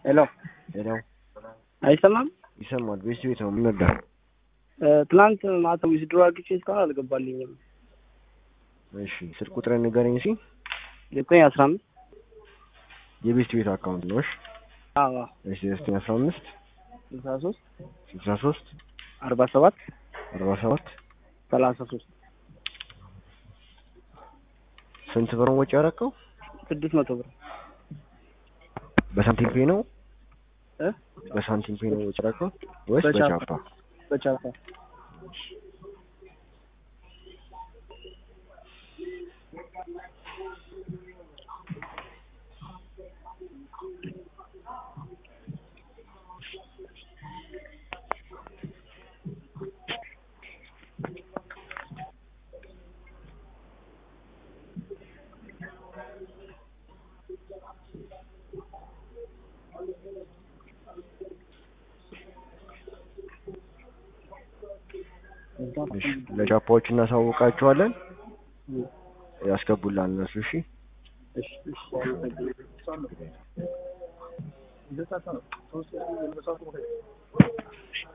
ሄሎ ሄሎ አይሰማም? ይሰማል። ቤት ቤት ነው የምንወዳ ትናንት ማታ ዊዝድሮ አድርጌ እስካሁን አልገባልኝም። እሺ ስልክ ቁጥርን ንገረኝ እስኪ። ዘጠኝ አስራ አምስት የቤት ቤት አካውንት ነው። እሺ አዎ እሺ ዘጠኝ አስራ አምስት ስልሳ ሶስት ስልሳ ሶስት አርባ ሰባት አርባ ሰባት ሰላሳ ሶስት ስንት ብር ወጪ ያደረከው? ስድስት መቶ ብር በሳንቲም ፔ ነው እ በሳንቲም ፔ ነው ወጪ ያደረከው ወይስ በቻፓ። በቻፓ? በቻፓ እሺ ለቻፓዎች እናሳውቃቸዋለን ያስገቡላል እነሱ። እሺ እሺ እሺ አመሰግናለሁ።